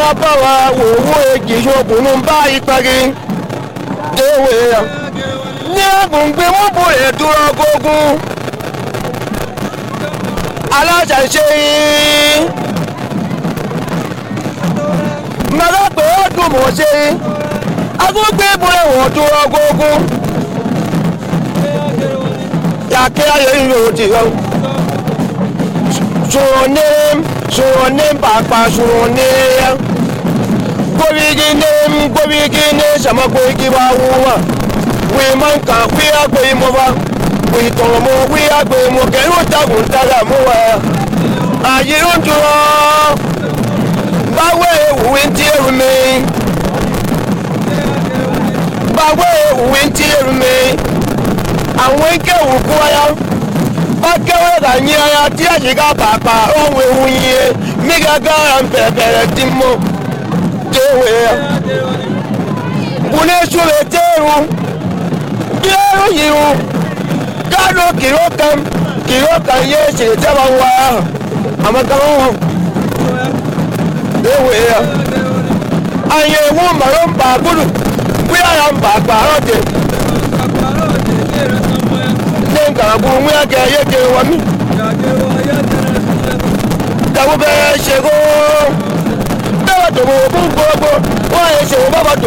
báwa wò owó èjì ṣokùnrin bá ìpagi déwé ya ní agbègbè wọn bò lè dúró gógún aláṣà ṣe yín mẹ́ta pé ó dùn mọ́ ṣe yín agbègbè ìbúrẹ́ wọ́n dúró gógún yàkẹ́ ayé yìí ò ti yọ suronim suronim pàápàá suronim gbórígi ní gbórígi ní sàmàgbórígi bá wú wọn wí máa ń kàn wí àgbè mọ́ bá wí tọ̀rọ̀ mọ́ wí àgbè mọ́ kẹ́rù dàgùn dára mú wa àyè ń dúró báwo ìwé ń tí èrù mi báwo ìwé ń tí èrù mi àwọn ìkẹwù kú ayá bakẹ́wé ka nyi aya tí a yìí ká pàpà ohun ewu yie mi gàgà ń bẹ̀bẹ̀rẹ̀ tí mo déwé ya. Bùné sùlẹ̀ téèrú déèrú yìí gádó kìló kan kìló kan yé ṣèlè tẹ́wà wá àmọ́ kan wọ́n déwé ya. Àyè ewu màlúù ń bà gbúdù wíyà yà ń bà pàrọ̀ tè. ne nkaragu ŋmɛ kɛ ye ke wa mi. Dago bɛ sego bɛɛ b'a dogo o b'u gbogbo wa ye sego b'a b'a dogo.